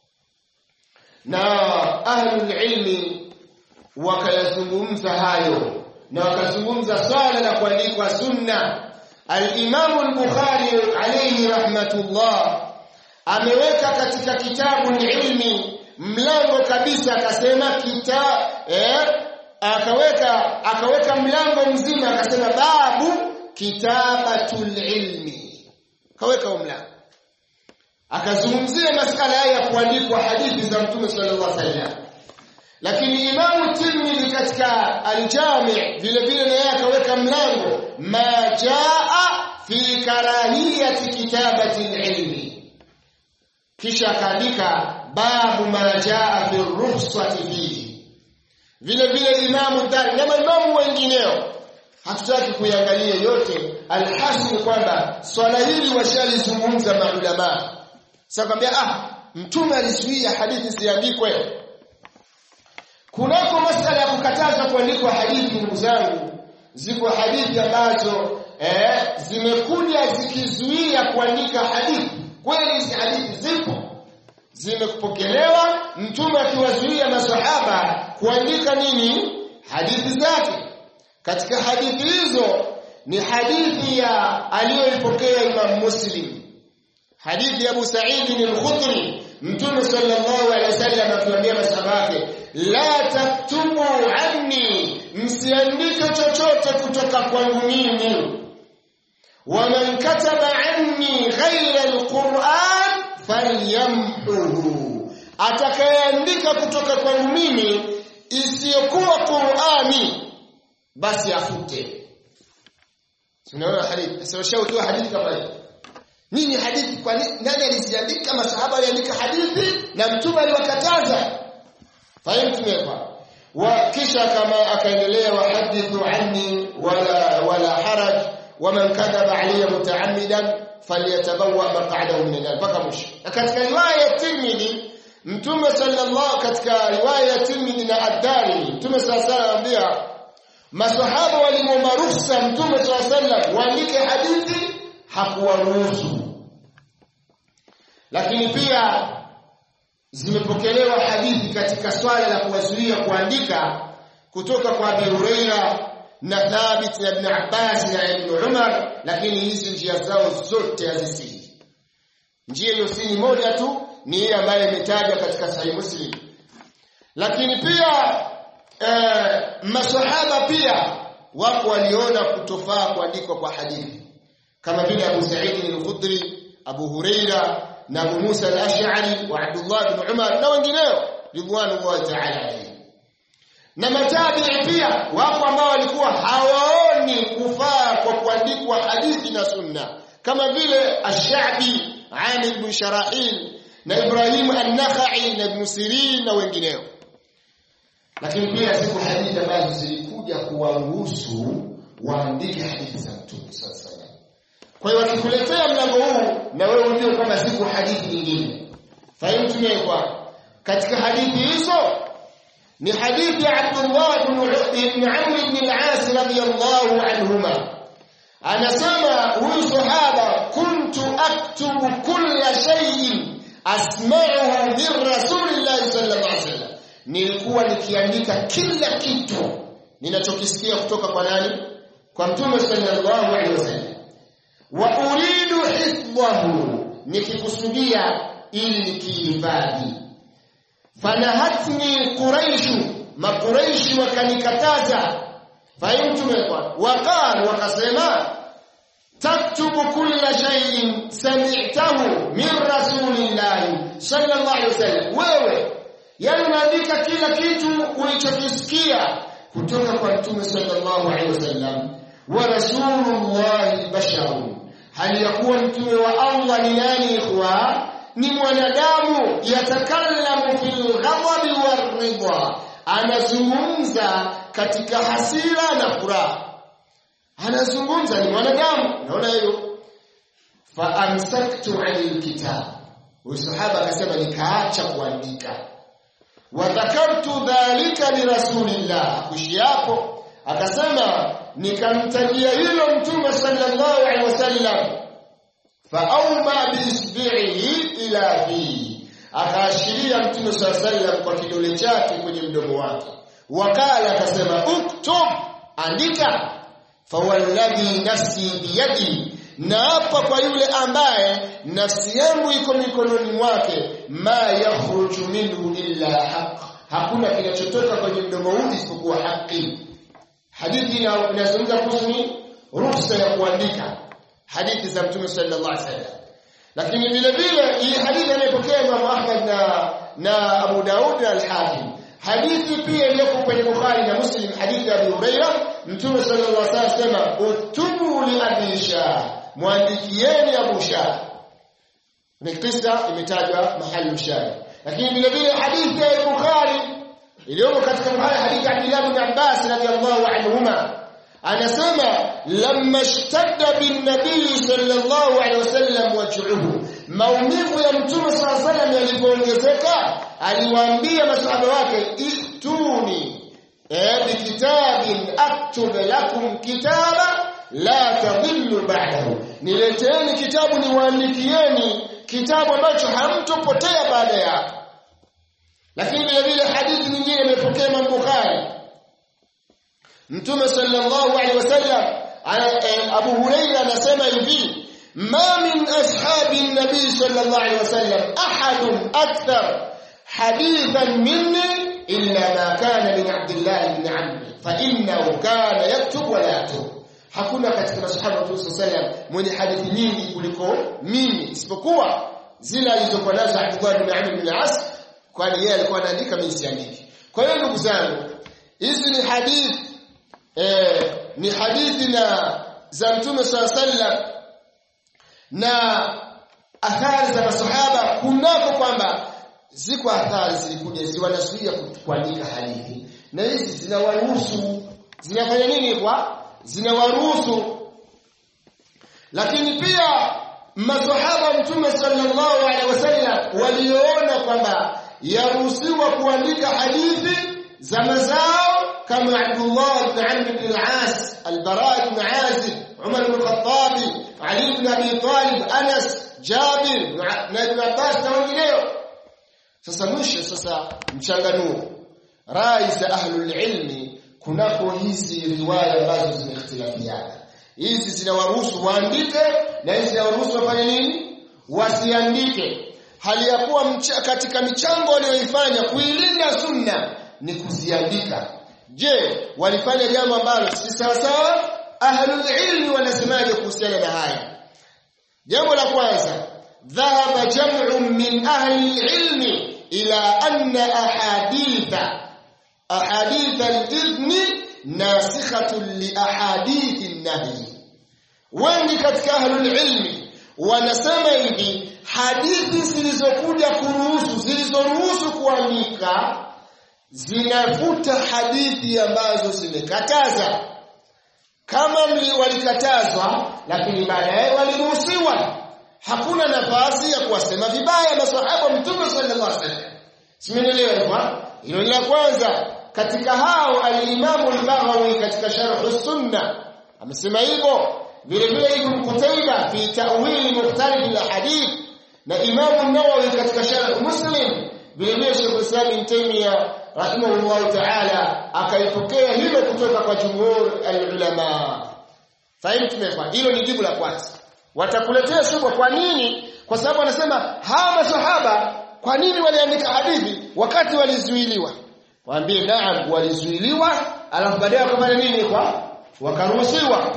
na ahlul ilmi wakayazungumza hayo na wakazungumza swala la kuandikwa sunna al-Imam al-Bukhari alayhi rahmatullah ameweka katika kitabu ilmi mlango kabisa akasema kita eh, akaweka akaweka mlango mzima akasema babu kitabatul ilmi kaweka mlango akazungumzia masala ya kuandikwa hadithi za mtume sallallahu alaihi wasallam lakini imamu tirmidhi katika aljami vile vile naye akaweka mlango ma jaa fi karahiyati kitabati ilmi kisha akaandika babu ma jaa fi ruhsati fihi vile vile imamu dari na maimamu wengineo hatutaki kuiangalia yote alhasil kwamba swala hili washalizungumza maulama sasa kwambia ah mtume alizuia hadithi ziandikwe kunako masala ya kukataza kuandikwa hadithi ndugu zangu ziko hadithi ambazo eh, zimekuja zikizuia kuandika hadithi kweli hizi hadithi zipo zimepokelewa mtume akiwazuia masahaba kuandika nini hadithi zake katika hadithi hizo ni hadithi ya aliyoipokea Imam Muslim hadithi ya Abu Sa'id al-Khudri Mtume sallallahu alaihi wasallam akiwaambia masahaba wake la taktubu anni msiandike chochote kutoka kwangu mimi waman kataba anni ghayra alquran falyamhuhu atakayeandika kutoka kwangu mimi isiyokuwa Qur'ani basi afute tunaona hadithi sasa ushaujua hadithi kama hiyo nini hadithi kwa nani aliziandika masahaba aliandika hadithi na mtume aliwakataza fahimu tumekwa wa kisha kama akaendelea wahadithu anni wala wala haraj waman kadhaba alayya mutaammidan falyatabawa maq'adahu min an mpaka mwisho katika riwaya ya Tirmidhi mtume sallallahu katika riwaya ya Tirmidhi na Ad-Darimi mtume sallallahu alayhi wasallam masahaba walimwomba ruhusa mtume sallallahu alayhi wasallam waandike hadithi hakuwaruhusu lakini pia zimepokelewa hadithi katika swala la kuwazuia kuandika kutoka kwa Abi Huraira na Thabit na Ibn Abbas na Ibn Umar lakini hizi njia zao zote hazisihi njia hiyo si moja tu ni ile ambayo imetajwa katika Sahih Muslim lakini pia eh, masahaba pia wako waliona kutofaa kuandikwa kwa hadithi kama vile Abu Sa'id al-Khudri Abu Huraira na Abu Musa al-Ash'ari wa Abdullah bin Umar na wengineo ridwanullahi ta'ala alayhi na matabi'i pia wako ambao walikuwa hawaoni kufaa kwa kuandikwa hadithi na sunna kama vile Ash-Sha'bi Amir bin Sharahil na Ibrahim an-Nakhai na Ibn Sirin na wengineo lakini pia ziko hadithi ambazo zilikuja kuwaruhusu waandike hadithi za Mtume sallallahu kwa hiyo wakikuletea mlango huu na wewe ujue kwamba ziko hadithi nyingine fahimu kwa katika hadithi hizo ni hadithi ya Abdullah ibn Amr ibn al-As radiyallahu anhuma anasema huyu sahaba kuntu aktubu kulla shay'in asma'uhu min rasulillahi sallallahu alaihi wasallam nilikuwa nikiandika kila kitu ninachokisikia kutoka kwa nani kwa mtume sallallahu alaihi wasallam wa uridu hifdhahu nikikusudia ili nikihifadhi fanahatni quraishu maquraishi wakanikataza fahimtumekwa waqal wakasema taktubu kulla shay'in sami'tahu min rasulillahi sallallahu alaihi wasallam wewe yani unaandika kila kitu ulichokisikia kutoka kwa mtume sallallahu alaihi wasallam wa rasulullahi basharun hali ya kuwa mtume wa Allah ni nani ikhwa ni mwanadamu yatakallamu fil ghadabi waridha anazungumza katika hasira na furaha anazungumza ni mwanadamu naona hiyo fa amsaktu anil kitab usahaba akasema nikaacha kuandika wa dhakartu dhalika li rasulillah kushi hapo akasema nikamtajia hilo mtume sallallahu alaihi wasallam faawma biisbi'ihi ila fi akaashiria mtume sallallahu alaihi wasallam kwa kidole chake kwenye mdomo wake wakala akasema uktub andika fawalladhi nafsi biyadi na hapa kwa yule ambaye nafsi yangu iko mikononi mwake ma yakhruju minhu illa haq hakuna kinachotoka kwenye mdomo huu isipokuwa haki hadithi inazungumza kuhusu ruhusa ya kuandika hadithi za mtume sallallahu alaihi wasallam lakini vile vile hii hadithi inayopokea Imam Ahmad na na Abu Daud al-Hakim hadithi pia iliyoko kwenye Bukhari na Muslim hadithi ya Abu Hurairah mtume sallallahu alaihi wasallam sema utubu li Abi Shah mwandikieni Abu Shah ni kisa imetajwa mahali mshari lakini vile vile hadithi ya Bukhari iliyomo katika Bukhari hadithi ya Abdullah ibn Abbas radiyallahu anhuma anasema lamma ishtadda bin nabii sallallahu alaihi wasallam waj'uhu maumivu ya mtume sallallahu alaihi wasallam yalipoongezeka aliwaambia masahaba wake ituni eh bikitabin aktub lakum kitaba la tadhillu ba'dahu nileteeni kitabu niwaandikieni kitabu ambacho hamtopotea baada yake lakini vile vile hadithi nyingine imepokea Imam Bukhari Mtume sallallahu alaihi wasallam Abu Huraira anasema hivi ma min ashabi nabii sallallahu alaihi wasallam ahadun akthar hadithan minni illa ma kana min Abdullah ibn Amr fa innahu kana yaktub wa la yaktub hakuna katika masahaba wa Mtume sallallahu mwenye hadithi nyingi kuliko mimi isipokuwa zile alizokuwa nazo Abdullah ibn Amr ibn al-As kwani yeye alikuwa anaandika mimi siandiki kwa hiyo ndugu zangu hizi ni hadithi eh, ni hadithi na za Mtume sallallahu na athari za masahaba kunako kwamba ziko athari zilikuja ziwanazuia kuandika hadithi na hizi zinawaruhusu zinafanya nini kwa zinawaruhusu lakini pia masahaba mtume sallallahu alaihi wasallam waliona kwamba yaruhusiwa kuandika hadithi za mazao kama Abdullah ibn Amr ibn al-As al-Bara ibn Azib Umar ibn Khattab Ali ibn Abi Talib Anas Jabir na Ibn Abbas na wengineo sasa mwisho sasa mchanganuo rai za ahlul ilmi kunako hizi riwaya ambazo zimehitilafiana hizi zinawaruhusu waandike na hizi zinawaruhusu wafanye nini wasiandike hali ya kuwa mcha, katika michango walioifanya kuilinda sunna ni kuziandika je walifanya jambo ambalo si sawa sawa ahlul ilmi wanasemaje kuhusiana na haya jambo la kwanza dhahaba jam'un min ahli ilmi ila anna ahaditha ahadith al-idhni nasikhatun li ahadith an-nahy wengi katika ahlul ilmi wanasema hivi hadithi zilizokuja kuruhusu zilizoruhusu kuandika zinafuta hadithi ambazo zimekataza kama mli walikatazwa lakini baadaye waliruhusiwa hakuna nafasi ya kuwasema vibaya maswahaba mtume sallallahu alaihi wasallam simenielewa hivyo hilo ni la kwanza katika hao al-Imam al-Baghawi katika sharh sunna amesema hivyo vile vile Ibn Qutayba fi ta'wil mukhtalif al-hadith na Imam an-Nawawi katika sharh Muslim vile vile Sheikh Islam Ibn Taymiyyah rahimahullah ta'ala akaipokea hilo kutoka kwa jumhur al-ulama fahimu tumefa hilo ni jibu la kwanza watakuletea shubha kwa nini kwa sababu wanasema hawa maswahaba kwa nini waliandika hadithi wakati walizuiliwa waambie naam walizuiliwa alafu baadaye wakafanya nini kwa wakaruhusiwa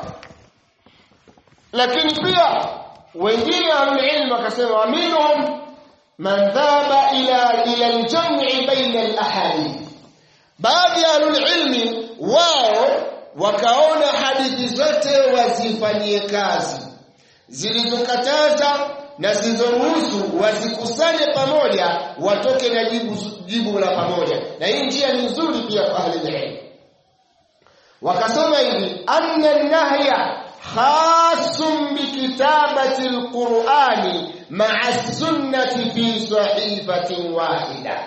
lakini pia wengine ahlulilm wakasema wa minhum man dhaba ila ila aljam'i baina alahadith baadhi ya ahlulilmi wao wakaona hadithi zote wazifanyie kazi zilizokataza na zilizoruhusu wazikusanye pamoja watoke na jibu, jibu la pamoja na hii njia ni nzuri pia kwa ahli ilm wakasema hivi anna nahya khasun bikitabati alqur'ani ma'a sunnati fi sahifatin wahida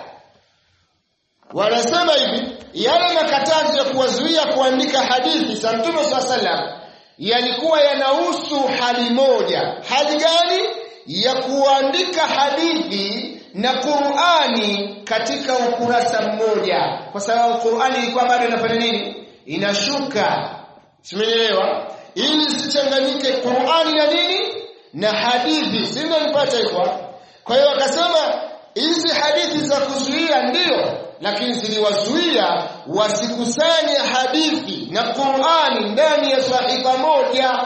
wanasema hivi yale makatazo ya kuwazuia kuandika hadithi za Mtume SAW yalikuwa yanahusu hali moja hali gani ya kuandika hadithi na Qur'ani katika ukurasa mmoja kwa sababu Qur'ani ilikuwa bado inafanya nini inashuka simeelewa ili isichanganyike Qur'ani na nini na hadithi si ndio nipata hivyo kwa hiyo akasema hizi hadithi za kuzuia ndio lakini ziliwazuia wasikusanye hadithi na Qur'ani ndani ya sahifa moja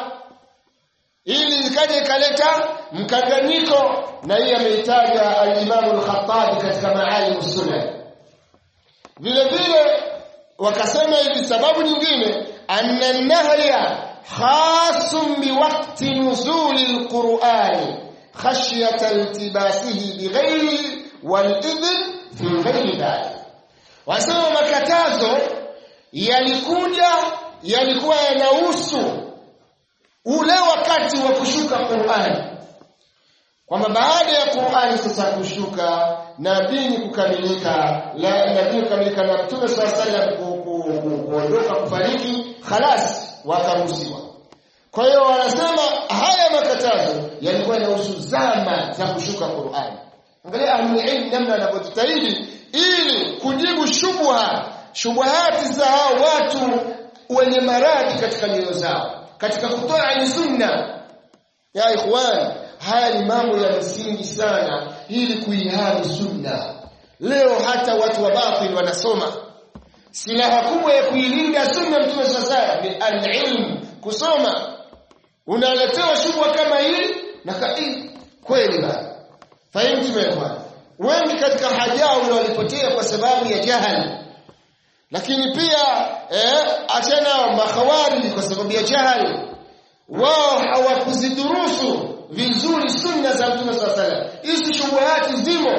ili ikaje ikaleta mkanganyiko na hii ameitaja al-Imam al-Khattabi katika Maalim Sunan vile vile wakasema hivi sababu nyingine anna nahya khasun biwaqti nuzuli al-Qur'ani khashyata iltibasihi bighayri wal-idhn fi ghayri dhalik wasema makatazo yalikuja yalikuwa yanahusu ule wakati wa kushuka Qur'ani kwamba baada ya Qur'ani sasa kushuka na dini kukamilika na dini kukamilika na Mtume sallallahu alaihi wasallam kuondoka kufariki khalas wakaruhusiwa kwa hiyo wanasema haya makatazo yalikuwa yanahusu zama za kushuka Qur'ani angalia ahlulilm namna wanavyojitahidi ili kujibu shubha shubahati za hao watu wenye maradhi katika nyoyo zao katika kutoa ni sunna ya ikhwan haya ni mambo ya msingi sana ili kuihami sunna leo hata watu wa batil wanasoma silaha kubwa ya kuilinda sunna mtume sasa ni alilm kusoma unaletewa shubha kama hii na kai kweli bana fahimu tumeelewana wengi katika hajawi walipotea kwa sababu ya jahali lakini pia eh, achana makhawari kwa sababu ya jahali wao hawakuzidhurusu vizuri sunna za mtume swalla sallam hizi shubuhati zimo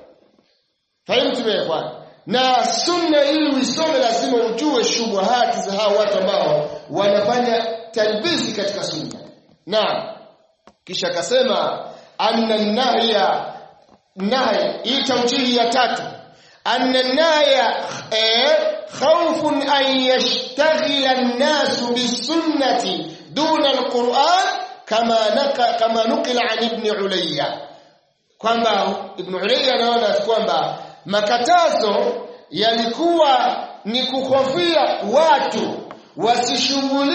fahimu tumeelewana na sunna ili uisome lazima ujue shubuhati za hao watu ambao wanafanya talbisi katika sunna na kisha akasema anna nahya nahy hii taujihi ya tatu anna nahya khawfun an yashtaghila an-nas bisunnati duna al-Qur'an kama naka kama nukila an ibn Ulayya kwamba ibn Ulayya anaona kwamba makatazo yalikuwa ni kuhofia watu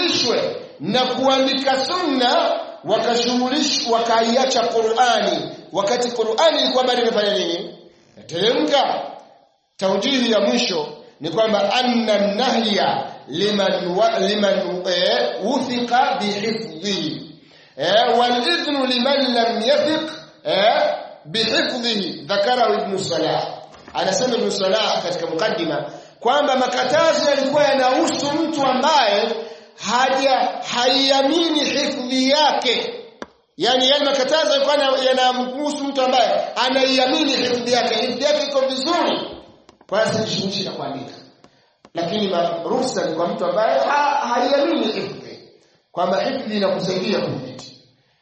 wasishughulishwe na kuandika sunna wakashughulishwa wakaiacha Qur'ani wakati Qur'ani ilikuwa bado inafanya nini teremka taujihi ya mwisho ni kwamba anna nahya liman wa, liman eh, uthiqa bihifdhihi eh, wal idhnu liman lam yathiq eh, bihifdhihi dhakarahu ibn salah anasema ibn salah katika mukaddima kwamba makatazo yalikuwa yanahusu mtu ambaye haja haiamini hifdhi yake yani yale makatazo yalikuwa yanamhusu mtu ambaye anaiamini hifdhi yake hifdhi yake iko vizuri kwa hiyo sijishughulishi na kuandika lakini ruhusa ni kwa mtu ambaye haiamini hifdhi kwamba hifdhi inakusaidia kudhibiti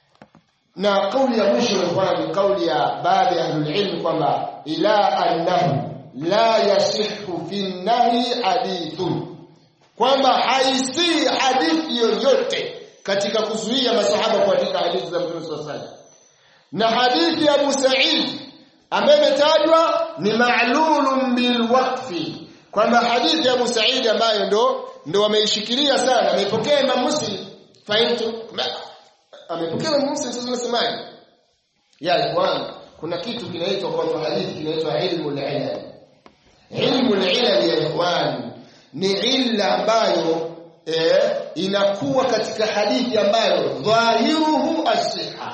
na kauli ya mwisho ilikuwa ni kauli ya baadhi ya ahlul ilm kwamba ila annahu la yasihu fi nahi hadithun kwamba haisi hadithi yoyote katika kuzuia masahaba kuandika hadithi za Mtume sallallahu alaihi na hadithi ya Abu Sa'id ambaye imetajwa ni ma'lulun bil waqfi kwamba hadithi ya Abu Sa'id ambayo ndo ndo wameishikilia sana ameipokea Imam Muslim fahimu amepokea Imam Muslim sasa unasemaje ya bwana kuna kitu kinaitwa kwa hadithi kinaitwa ilmu al-ilal ilmu al-ilal ya ikhwan ni illa ambayo eh, inakuwa katika hadithi ambayo dhahiruhu as-siha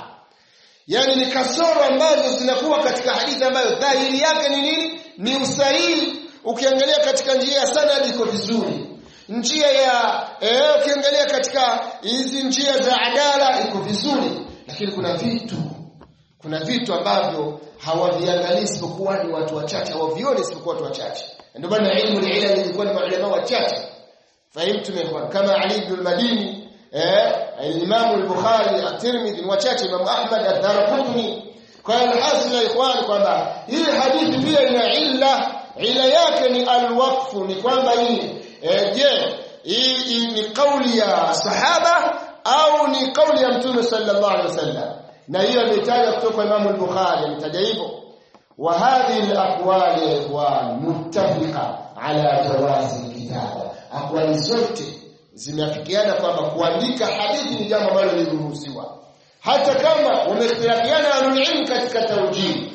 yani ni kasoro ambazo zinakuwa katika hadithi ambayo dhahiri yake ni nini ni usahihi ukiangalia katika njia ya sanad iko vizuri njia ya eh, ukiangalia katika hizi njia za adala iko vizuri lakini kuna vitu kuna vitu ambavyo hawaviangalii isipokuwa ni watu wachache hawavioni isipokuwa watu wachache ndio maana ilmu ilal ilikuwa ni maulama wachache fahimtu mekwan kama Ali ibn al-Madini eh al-Imam al-Bukhari at-Tirmidhi ni wachache Imam Ahmad ad-Darqutni kwa hiyo alhasil ya ikhwan kwamba hii hadithi pia ina illa ila yake ni al-waqfu ni kwamba hii eh, je hii ni kauli ya sahaba au ni kauli ya mtume sallallahu alaihi wasallam na hiyo imetaja kutoka Imam al-Bukhari ametaja hivyo wa hadhihi al-aqwal ya ikhwan muttafiqa ala jawazi kitaba aqwali zote zimeafikiana kwamba kuandika hadithi ni jambo ambalo liliruhusiwa hata kama wamekhtalafiana ahlulilm katika tawjih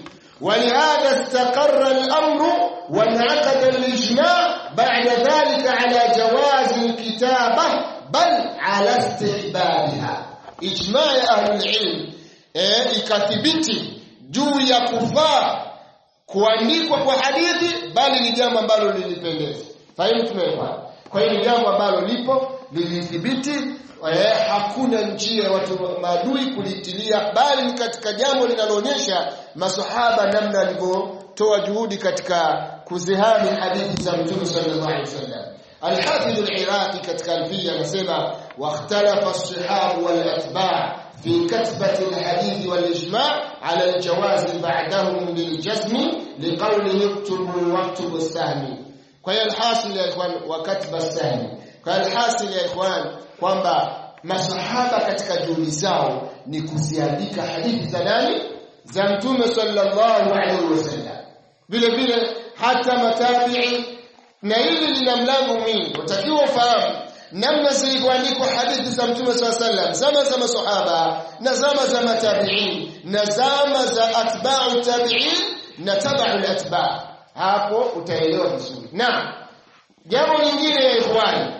ولهذا استقر الأمر وانعقد الإجماع بعد ذلك على جواز الكتابة بل على استحبابها إجماع أهل العلم eh, ikathibiti juu ya kufaa kuandikwa kwa hadithi bali ni jambo ambalo lilipendeza fahimu tumeelewana kwa hiyo ni jambo ambalo lipo lilithibiti eh, hakuna njia ya watu maadui kulitilia bali ni katika jambo linaloonyesha masahaba namna walivyotoa juhudi katika kuzihami hadithi za Mtume sallallahu alaihi wasallam Al-Hafidh al-Iraqi katika Alfiya anasema واختلف الصحاب والأتباع في كتبة الحديث والإجماع على الجواز بعدهم للجزم لقوله اكتبوا واكتبوا السهم kwa hiyo alhasil ya ikhwan wa katba sahmi kwa hiyo alhasil ya ikhwan kwamba masahaba katika juhudi zao ni kuziandika hadithi za nani za mtume sallallahu alaihi wasallam vile vile hata matabi'i na hili lina mlango mwingi utakiwa ufahamu namna zilivyoandikwa hadithi za mtume sallallahu alaihi wasallam zama za masahaba na zama za matabi'in na zama za atba'u tabi'in na taba'u atba' hapo utaelewa vizuri na jambo lingine ya ikhwani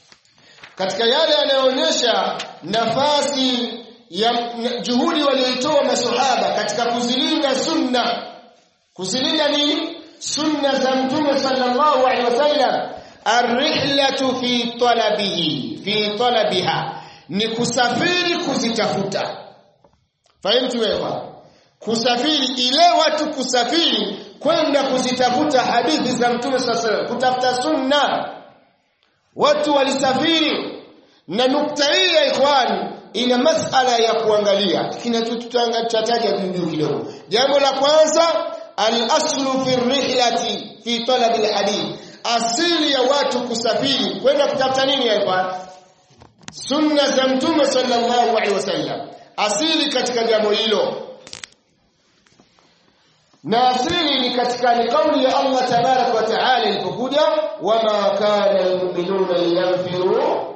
katika yale yanayoonyesha nafasi ya juhudi walioitoa masahaba katika kuzilinda sunna kuzilinda nini sunna za mtume sallallahu alaihi wasallam arrihlatu fi talabihi fi talabiha ni kusafiri kuzitafuta fahimu wewe kusafiri ile watu kusafiri kwenda kuzitafuta hadithi za mtume sallallahu kutafuta sunna watu walisafiri na nukta hii ya ikhwani ina masala ya kuangalia kinachotutaja juu kidogo jambo la kwanza al-aslu fi rihlati fi talab al-hadith asili ya watu kusafiri kwenda kutafuta nini hapa sunna za mtume sallallahu alaihi wasallam asili katika jambo hilo na asili ni katika ni kauli ya Allah tabarak wa taala ilipokuja wama kana almu'minuna yanfiru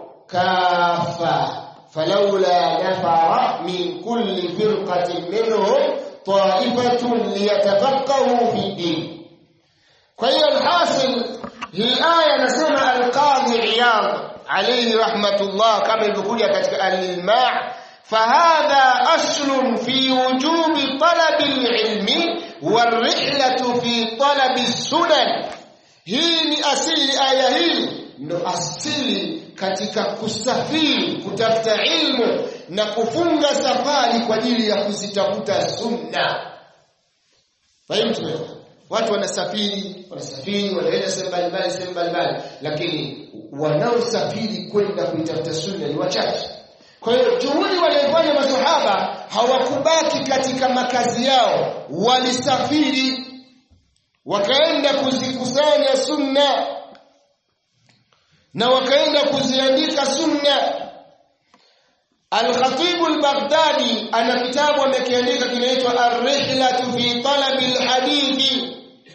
kafa falawla nafara min kulli firqatin minhum ta'ifatun liyatafaqahu fi din kwa hiyo alhasil hii aya anasema alqadhi iyad alayhi rahmatullah kama ilivyokuja katika al-ilma' فهذا أصل في وجوب طلب العلم والرحلة في طلب السنن hii ni asili aya hii ndo asili katika kusafiri kutafuta ilmu na kufunga safari kwa ajili ya kuzitafuta sunna fahimu watu wanasafiri wanasafiri wanaenda sehemu mbalimbali sehemu mbalimbali lakini wanaosafiri kwenda kuitafuta sunna ni wachache kwa hiyo juhudi waliyofanya masahaba hawakubaki katika makazi yao walisafiri wakaenda kuzikusanya sunna na wakaenda kuziandika sunna Al-Khatib al-Baghdadi ana kitabu amekiandika kinaitwa Ar-Rihlatu fi Talab al-Hadith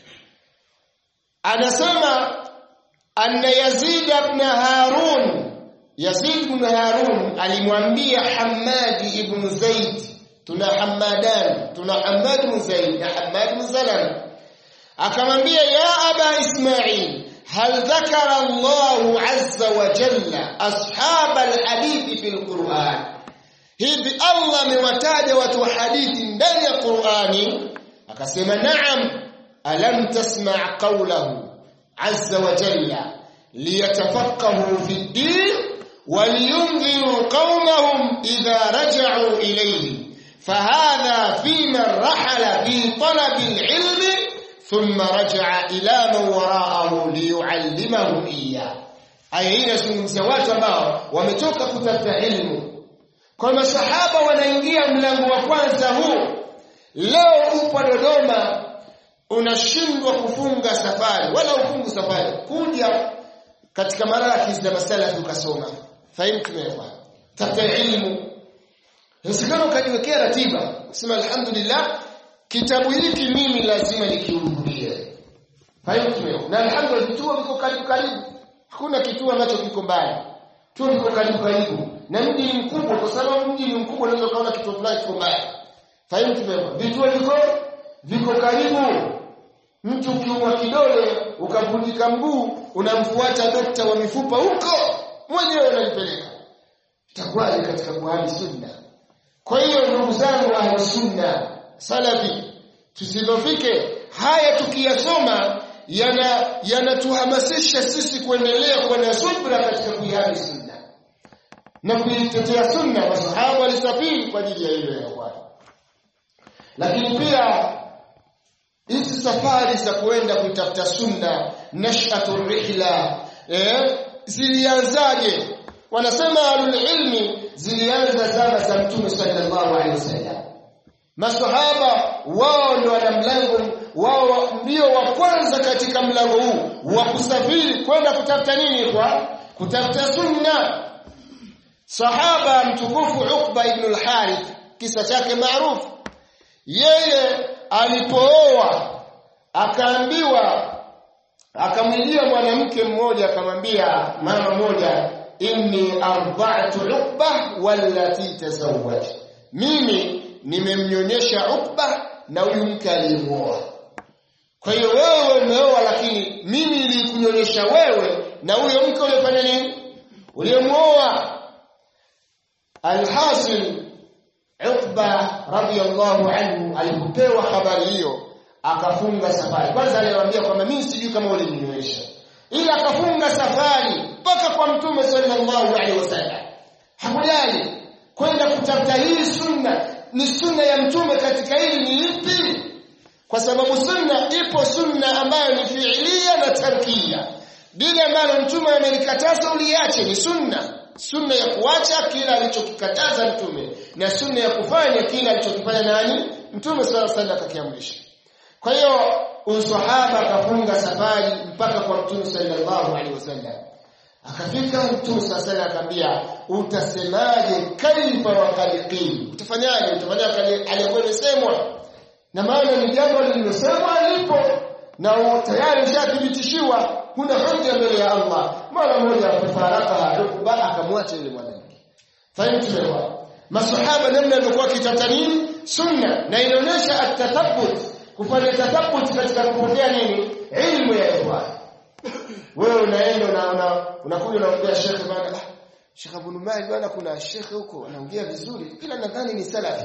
anasema anna Yazid ibn Harun Yazid ibn Harun alimwambia Hammad ibn Zaid tuna Hammadan tuna Hammad ibn Zaid na Hammad ibn Salam akamwambia ya aba Ismail hal dhakara Allah azza wa jalla ashab alhadith fil Qur'an hivi Allah amewataja watu wa hadithi ndani ya Qur'ani akasema na'am alam tasma' qawlahu azza wa jalla liyatafaqahu fi ad-din ولينذروا قومهم إذا رجعوا إليه فهذا في من رحل في طلب العلم ثم رجع إلى من وراءه ليعلمهم إياه aya hii inazungumzia watu ambao wametoka kutafuta ilmu kwa masahaba wanaingia mlango wa kwanza huu leo upo Dodoma unashindwa kufunga safari wala ufungu safari kuja katika marakis na masalafi ukasoma fahimu tumeelewa tafuta ilmu usikana ukajiwekea ratiba sema alhamdulillah kitabu hiki mimi lazima nikihudhurie fahimu tumeelewa na alhamdulillah vituo viko karibu karibu hakuna kituo ambacho kiko mbali tu viko karibu karibu na mji ni mkubwa kwa sababu mji ni mkubwa unaweza kaona kituo fulani kiko mbali fahimu tumeelewa vituo viko viko karibu mtu ukiumwa kidole ukavunjika mguu unamfuata dokta wa mifupa huko mwenyewe unalipeleka itakuwaje katika kuhani sunna kwa hiyo ndugu zangu ahli sunna salafi tusidhofike haya tukiyasoma yana yanatuhamasisha sisi kuendelea kuwa na subra katika kuihami sunna na kuitetea sunna masahaba walisafiri kwa ajili ya hilo ya kwani lakini pia hizi safari za kuenda kuitafuta sunna nashatu rihla eh zilianzaje wanasema alul ilmi zilianza zama za mtume sallallahu alaihi wasallam masahaba wao ndio wana mlango wao ndio wa kwanza katika mlango huu wa kusafiri kwenda kutafuta nini kwa kutafuta sunna sahaba mtukufu Uqba ibn al-Harith kisa chake maarufu yeye alipooa akaambiwa akamwijia mwanamke mmoja akamwambia mama moja inni arda'tu Uqba wallati tazawwaj mimi nimemnyonyesha Uqba na huyu mke aliyemuoa kwa hiyo wewe umeoa lakini mimi nilikunyonyesha wewe na huyo mke ulifanya nini uliyemuoa alhasil Uqba radiyallahu anhu alipopewa habari hiyo akafunga safari kwanza aliwaambia kwamba mimi sijui kama ulininywesha ila akafunga safari mpaka kwa mtume sallallahu alaihi wasallam hakujali kwenda kutafuta hii sunna ni sunna ya mtume katika hili ni ipi kwa sababu sunna ipo sunna ambayo ni fiilia na tarkia dini ambayo mtume amelikataza uliache ni sunna sunna ya kuacha kila alichokikataza mtume na sunna ya kufanya kila alichokifanya nani mtume sallallahu alaihi wasallam akakiamrisha kwa hiyo usahaba akafunga safari mpaka kwa mtume sallallahu alaihi wasallam akafika mtume sallallahu alaihi akamwambia utasemaje kaifa wa qaliqin utafanyaje utafanyaje aliyokuwa imesemwa na maana ni jambo lililosemwa lipo na tayari ushathibitishiwa huna hoja mbele ya Allah mara moja kufaraka Ukba akamwacha yule mwanamke fahimu tumeelewa masahaba namna walikuwa kitata nini sunna na inaonyesha at-tathabbut kufanya tathabbut katika kupokea nini ilmu ya ikhwan wewe unaenda unaona unakuja unaongea shekhe bana ah Sheikh Abu Numail bana kuna shekhe huko anaongea vizuri ila nadhani ni salafi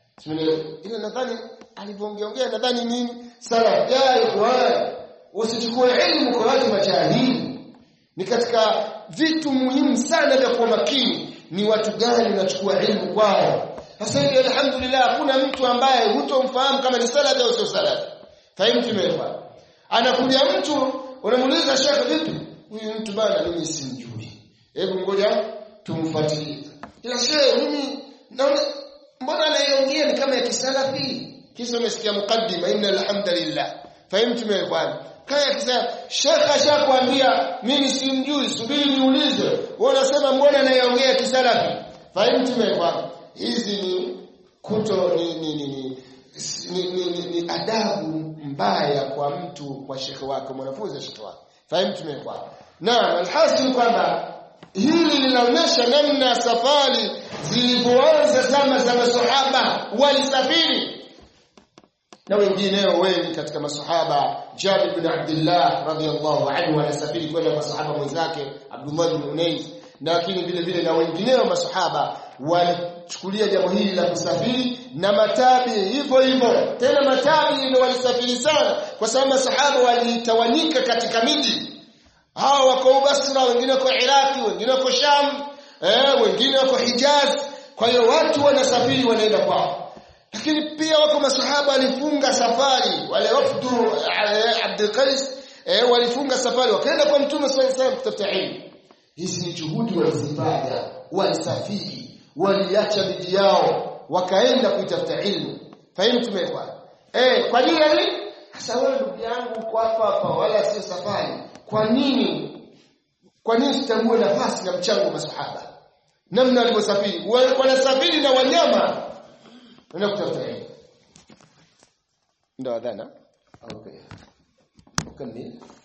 ila nadhani alivyoongea nadhani nini salaf ya ikhwan usichukue ilmu kwa watu majahili ni katika vitu muhimu sana vya kuwa makini ni watu gani unachukua ilmu kwao sasa hivi alhamdulillah hakuna mtu ambaye hutomfahamu kama ni salafi au sio salafi fahimu tumeelewa anakuja mtu unamuuliza shekhe vipi huyu mtu bana mimi simjui hebu ngoja tumfuatilie ila shehe mimi naona mbona anaiongea ni kama ya kisalafi kisa umesikia mukaddima inna alhamdulillah fahimu tumeelewa kaya kisa shekha ashakwambia mimi simjui subiri niulize wewe unasema mbona anaiongea kisalafi fahimu tumeelewa hizi ni kuto ni ni ni, ni ni, ni, ni, ni adabu mbaya kwa mtu kwa shekhe wake mwanafunzi wa shekhe wake fahimu tumekuwa naam alhasil kwamba hili linaonyesha namna safari zilivyoanza zama za masahaba walisafiri na wengineo wengi katika masahaba Jabir bin Abdullah radhiyallahu anhu anasafiri kwenda kwa sahaba mwenzake Abdullah bin Unais lakini vile vile na wengineo masahaba walichukulia jambo hili la kusafiri na matabi hivyo hivyo tena matabi ndio walisafiri sana kwa sababu masahaba walitawanyika katika miji hao wako Basra wengine wako Iraki wengine wako Sham eh wengine wako Hijaz kwa hiyo watu wanasafiri wanaenda kwao lakini pia wako masahaba walifunga safari wale wafdu Abdul Qais eh walifunga safari wakaenda kwa Mtume sallallahu alaihi wasallam kutafuta ilmu hizi ni juhudi walizifanya walisafiri waliacha miji yao wakaenda kuitafuta ilmu fahimu tumekwa eh kwa nini yani sasa wewe ndugu yangu uko hapa hapa wala sio safari kwa nini kwa nini sitambue nafasi na mchango wa masahaba namna walivyosafiri wanasafiri na wanyama wanaenda kutafuta ilmu ndio adhana okay ukamili